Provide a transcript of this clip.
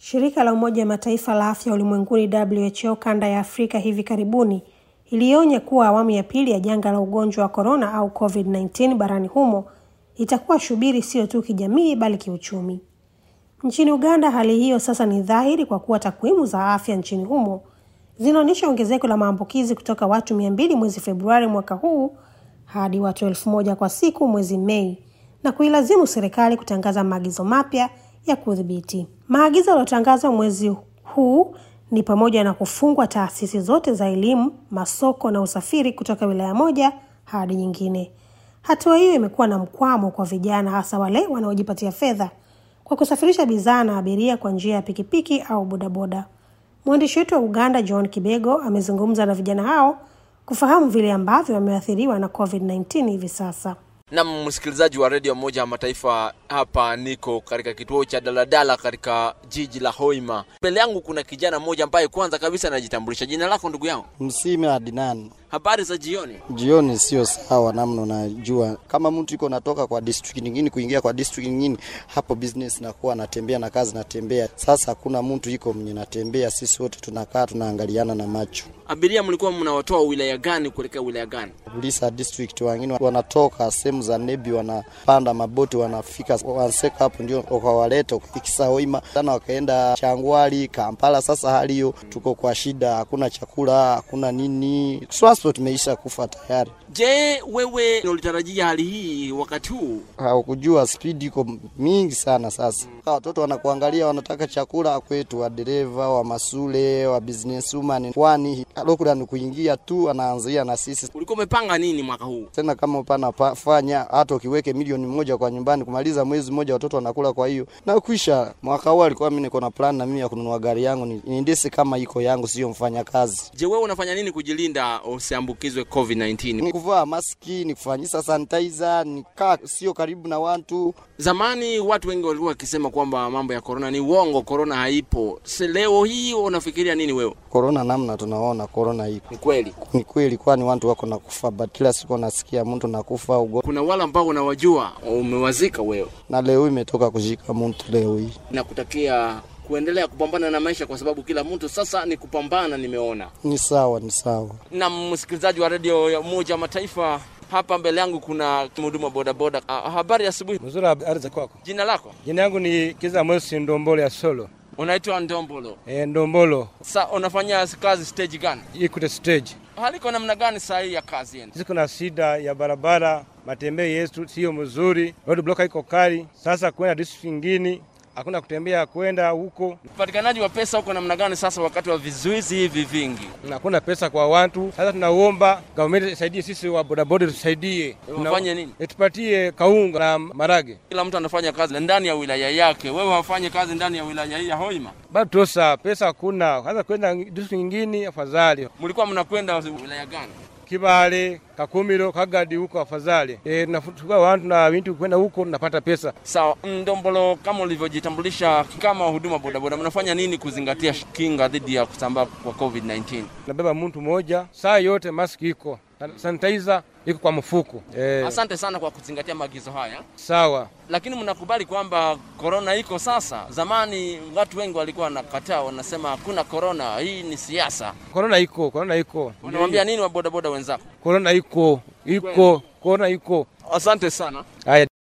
Shirika la Umoja wa Mataifa la Afya Ulimwenguni WHO kanda ya Afrika hivi karibuni ilionya kuwa awamu ya pili ya janga la ugonjwa wa korona au COVID-19 barani humo itakuwa shubiri sio tu kijamii bali kiuchumi. Nchini Uganda hali hiyo sasa ni dhahiri kwa kuwa takwimu za afya nchini humo zinaonyesha ongezeko la maambukizi kutoka watu mia mbili mwezi Februari mwaka huu hadi watu elfu moja kwa siku mwezi Mei na kuilazimu serikali kutangaza maagizo mapya ya kudhibiti. Maagizo yaliyotangazwa mwezi huu ni pamoja na kufungwa taasisi zote za elimu, masoko na usafiri kutoka wilaya moja hadi nyingine. Hatua hiyo imekuwa na mkwamo kwa vijana, hasa wale wanaojipatia fedha kwa kusafirisha bidhaa na abiria kwa njia ya pikipiki au bodaboda. Mwandishi wetu wa Uganda John Kibego amezungumza na vijana hao kufahamu vile ambavyo wameathiriwa na COVID-19 hivi sasa. Na msikilizaji wa redio moja ya Mataifa, hapa niko katika kituo cha daladala katika jiji la Hoima. Mbele yangu kuna kijana mmoja ambaye kwanza kabisa anajitambulisha. Jina lako ndugu yangu? Msime Adinani. Habari za jioni. Jioni sio sawa namna unajua, kama mtu iko natoka kwa district nyingine kuingia kwa district nyingine, hapo business nakuwa natembea na kazi natembea. Sasa hakuna mtu iko mwenye natembea, sisi wote tunakaa tunaangaliana na macho. Abiria mlikuwa mnawatoa wilaya gani kuelekea wilaya gani? Bulisa district, wengine wanatoka sehemu za Nebi, wanapanda maboti wanafika Wanseka, hapo ndio wakawaleta ikisa Hoima sana, wakaenda Changwali, Kampala. Sasa hali hiyo, tuko kwa shida, hakuna chakula, hakuna nini transport imeisha kufa tayari. Je, wewe ulitarajia hali hii wakati huu? Haukujua speed iko mingi sana. Sasa watoto wanakuangalia, wanataka chakula kwetu, wa dereva wa masule wa businesswoman, kwani lockdown kuingia tu anaanzia na sisi. Ulikuwa umepanga nini mwaka huu? Tena kama upana pa, fanya hata ukiweke milioni moja kwa nyumbani kumaliza mwezi mmoja watoto wanakula. Kwa hiyo na kuisha mwaka huu alikuwa mimi niko na plan na mimi ya kununua gari yangu ni, niendese kama iko yangu, sio mfanya kazi. Je, wewe unafanya nini kujilinda usiambukizwe COVID-19? Ni kuvaa maski, ni kufanyisa sanitizer, ni kaa sio karibu na watu. Zamani watu wengi walikuwa wakisema kwamba mambo ya korona ni uongo, korona haipo. Se leo hii unafikiria nini wewe? Korona namna tunaona korona iko Ni kweli ni kweli, kwani watu wako na kufa, but kila siku nasikia mtu nakufa ugo, kuna wale ambao unawajua umewazika wewe, na leo imetoka kushika mtu leo hii. nakutakia kuendelea kupambana na maisha, kwa sababu kila mtu sasa ni kupambana. Nimeona Ni sawa, ni sawa. na msikilizaji wa redio ya Umoja wa Mataifa, hapa mbele yangu kuna mhudumu wa bodaboda. Ah, habari ya asubuhi. Mzuri, habari za kwako? Jina lako? Jina yangu ni Kiza Mwesi Ndombolo ya Solo. Unaitwa Ndombolo. E, Ndombolo Sa unafanya kazi stage gani? Equity Stage. Haliko namna gani saa hii ya kazi yenu? Sisi kuna shida ya barabara, matembeo yetu sio mzuri, road block iko kali. Sasa kwenda district nyingine hakuna kutembea kwenda huko, Upatikanaji wa pesa huko namna gani sasa wakati wa vizuizi hivi vingi? na hakuna pesa kwa watu. Sasa tunaomba government isaidie sisi wa bodaboda, tusaidie Tuna- Wafanye nini? tupatie kaunga na marage. Kila mtu anafanya kazi ndani ya wilaya yake, wewe wafanye kazi ndani ya wilaya hii ya Hoima. Bado tosa pesa hakuna, sasa kwenda district nyingine afadhali. Mlikuwa mnakwenda wilaya gani? Kibale, Kakumiro, Kagadi huko afadhali. E, tunafutuka watu na vitu kwenda huko tunapata pesa. Sawa, Ndombolo, kama ulivyojitambulisha kama huduma bodaboda, mnafanya nini kuzingatia kinga dhidi ya kusambaa kwa COVID-19? Nabeba mtu mmoja saa yote, maski iko sanitizer iko kwa mfuko e, Asante sana kwa kuzingatia maagizo haya, sawa. lakini mnakubali kwamba korona iko sasa. Zamani watu wengi walikuwa wanakataa, wanasema hakuna korona, hii ni siasa. Korona iko, korona iko, Unawambia nini wa bodaboda wenzako? korona iko, iko, korona iko. Asante sana. Haya.